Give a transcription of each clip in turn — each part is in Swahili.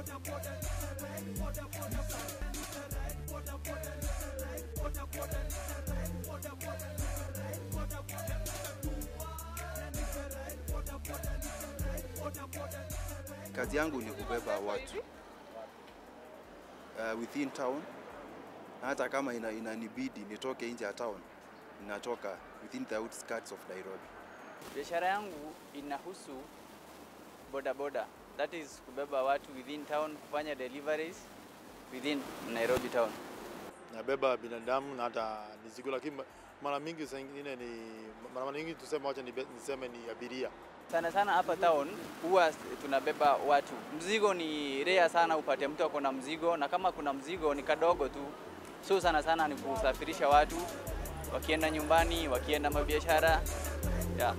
Kazi yangu ni kubeba watu uh, within town na hata kama ina, inanibidi nitoke nje ya town, ninatoka within the outskirts of Nairobi. Biashara yangu inahusu bodaboda, that is kubeba watu within town, kufanya deliveries within Nairobi town. nabeba binadamu na hata mizigo, lakini mara mingi saa ingine ni mara nyingi tuseme, wacha nibe- niseme ni abiria. Sana sana hapa town huwa tunabeba watu. Mzigo ni rare sana upate mtu ako na mzigo, na kama kuna mzigo ni kadogo tu, so sana sana ni kusafirisha watu wakienda nyumbani, wakienda mabiashara yeah.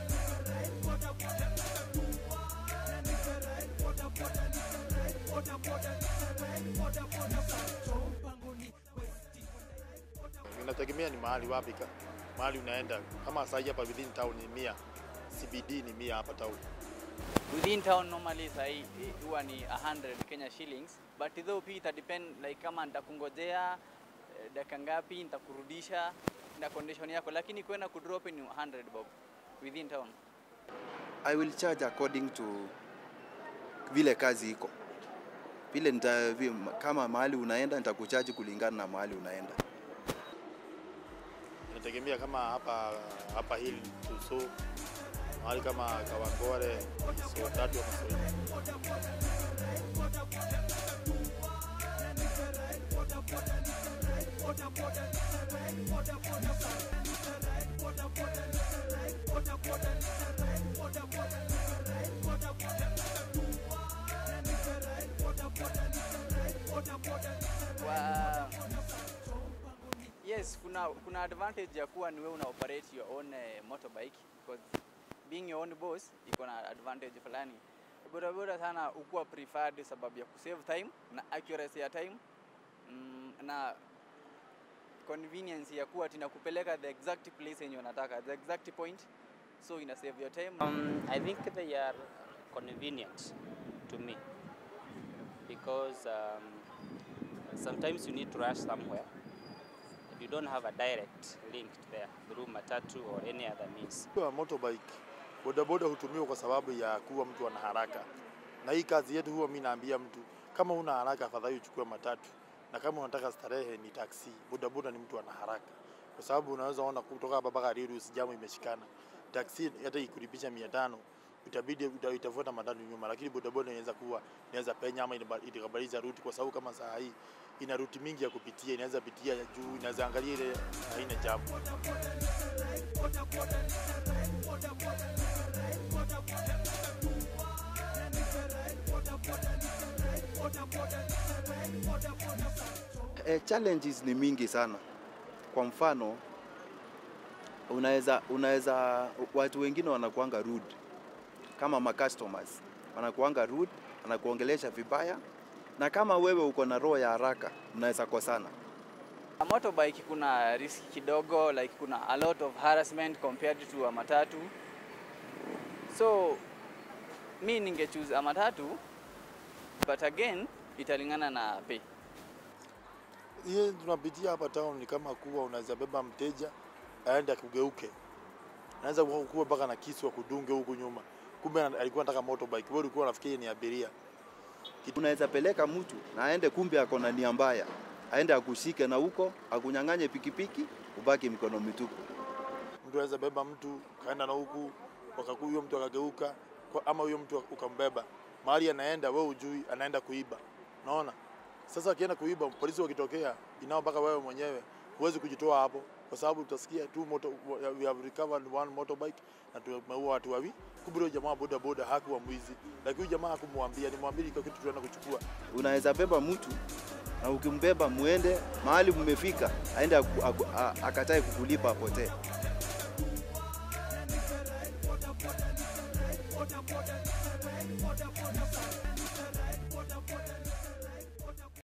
Inategemea ni mahali wapi, ka- mahali unaenda. Kama saa hii hapa within town ni mia, CBD ni mia hapa town. Within town normally sahi eh, huwa ni 100 Kenya shillings but though pia ita depend like kama nitakungojea eh, dakika ngapi nitakurudisha na condition yako, lakini kwenda kudrop ni 100 bob within town. I will charge according to vile kazi iko vile nita, vi- kama mahali unaenda nitakuchaji kulingana na mahali unaenda. Inategemea kama hapa hapa hill Tuso, mahali kama Kawangware, so tatu ama so nne. Wa... Yes, kuna kuna advantage ya kuwa ni wewe una operate your own eh, motorbike because being your own boss iko na advantage fulani. Bodaboda sana ukuwa preferred sababu ya kusave time na accuracy ya time mm, na convenience ya kuwa tinakupeleka the exact place yenye unataka the exact point so ina save your time Um, I think they are convenient to me because um, sometimes you need to rush somewhere and you don't have a direct link there through matatu or any other means. Kwa motorbike bodaboda hutumiwa kwa sababu ya kuwa mtu ana haraka, na hii kazi yetu huwa mimi naambia mtu kama una haraka, afadhali uchukue matatu, na kama unataka starehe ni taksi. Bodaboda ni mtu ana haraka, kwa sababu unaweza ona kutoka hapa mpaka Rirus jamu imeshikana. Taksi hata ikuripisha mia tano itabidi uta- itafuata matatu nyuma, lakini bodaboda inaweza kuwa inaweza penya ama inaba- itakabadilisha ruti, kwa sababu kama saa hii ina ruti mingi ya kupitia, inaweza pitia ya juu, inaweza angalia ile haina jamu. E, challenges ni mingi sana. Kwa mfano unaweza unaweza watu wengine wanakuanga rude kama ma customers wanakuanga rude, wanakuongelesha vibaya, na kama wewe uko na roho ya haraka mnaweza kosana. A motorbike kuna risk kidogo like kuna a lot of harassment compared to a matatu so mi ninge choose a matatu but again italingana na pay Hiyo tunapitia hapa town ni kama kuwa unaweza beba mteja aende akugeuke, anaweza kuwa kuwa mpaka na kisu akudunge huku nyuma, kumbe ana- alikuwa anataka motorbike, wewe ulikuwa unafikiri ni abiria. Unaweza peleka mtu na aende, kumbe ako na nia mbaya, aende akushike na huko akunyang'anye pikipiki, ubaki mikono mitupu. Mtu anaweza beba mtu kaenda na huku wakaku huyo mtu akageuka, kwa- ama huyo mtu ukambeba mahali anaenda, wewe ujui anaenda kuiba. Unaona? Sasa akienda kuiba, polisi wakitokea, inao mpaka wewe mwenyewe huwezi kujitoa hapo, kwa sababu utasikia tu moto, we have recovered one motorbike na tumeua watu wawili. Kumbe huyo jamaa boda boda hakuwa mwizi, lakini huyu jamaa hakumwambia, nimwambia iko kitu tunaenda kuchukua. Unaweza beba mtu na ukimbeba muende mahali mmefika, aende aku- aku- a- akatae kukulipa apotee.